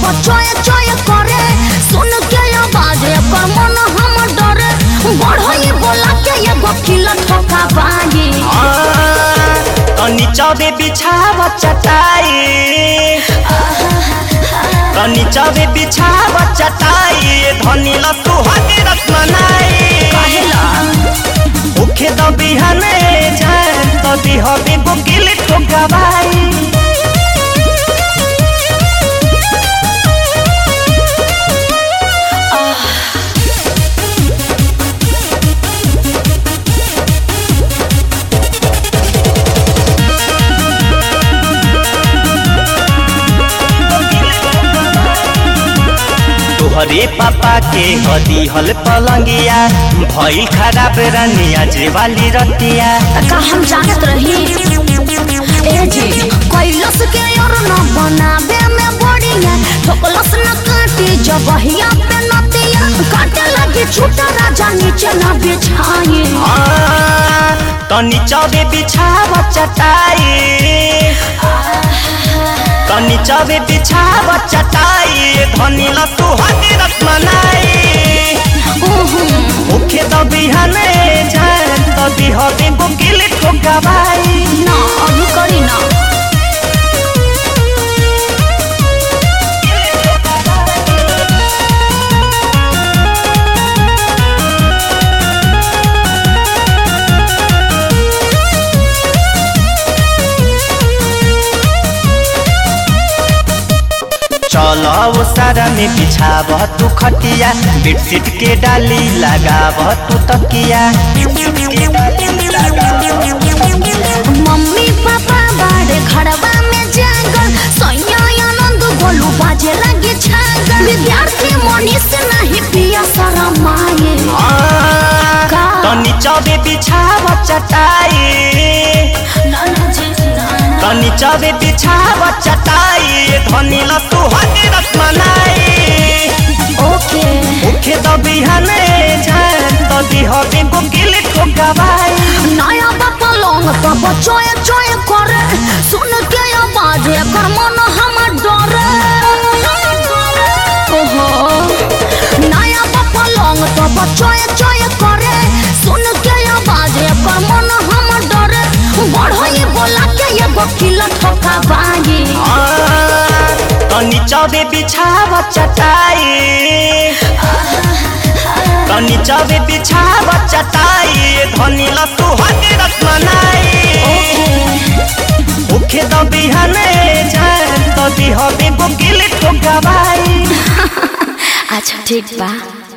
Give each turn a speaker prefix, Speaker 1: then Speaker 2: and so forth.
Speaker 1: चोए चोए करे सुन के आवाज एकर मन हम डरे बढ़ई बोला के एगो किला ठोका बागी
Speaker 2: तनी चबे बिछाव चटाई तनी चबे बिछाव चटाई धनी लसुहागे रसमलाई
Speaker 1: काहेला
Speaker 2: उखे द बिहाने जान त दिहबे गोकिल ठोकाबाई तोहरे पापा के हदी हल पलंगिया भइल खराब रनिया जे वाली रतिया
Speaker 1: का हम जानत रही ए जी कैलस के और न बनाबे में बढ़िया ठोकलस न काटी जबहिया पे नतिया काटे लगी छूटा राजा नीचे न बिछाई
Speaker 2: आ, तनी चबे बिछाव चटाई तनी चबे बिछाव चटाई धनी लसुहागे रसमलाई मुखे द बिहाने जान त दिहबे गोकिल ठोकाबाई
Speaker 1: ना अभी करी ना
Speaker 2: चल वो सारा में बिछाव तू खटिया बेडशीट के डाली लगाव तू तकिया
Speaker 1: मम्मी पापा बाड़े खड़बा में जागल सैया आनंद गोलू बाजे लगे छागल विद्यार्थी मनीष नहीं पिया सारा माये का?
Speaker 2: तनी चबे बिछाव चटाई
Speaker 1: नाना जी नाना
Speaker 2: तनी चबे बिछाव चटाई धनी लसुहागे रसमलाई
Speaker 1: ओके
Speaker 2: मुखे द बिहाने जान त दिहबे गोकिल ठोकाबाई
Speaker 1: नया बापा लोग तब चोए चोए करे सुन के आवाज एकर मन हमर डरे ओहो नया बापा लोग तब चोए चोए करे सुन के आवाज एकर मन हमर डरे बढ़ई बोला के एगो किला ठोका बागी
Speaker 2: आ, तनी चबे बिछाव चटाई तनी चबे बिछाव चटाई धनी लसुहागे रसमलाई मुखे द बिहाने जान त दिहबे गोकिल ठोकाबाई
Speaker 1: अच्छा ठीक बा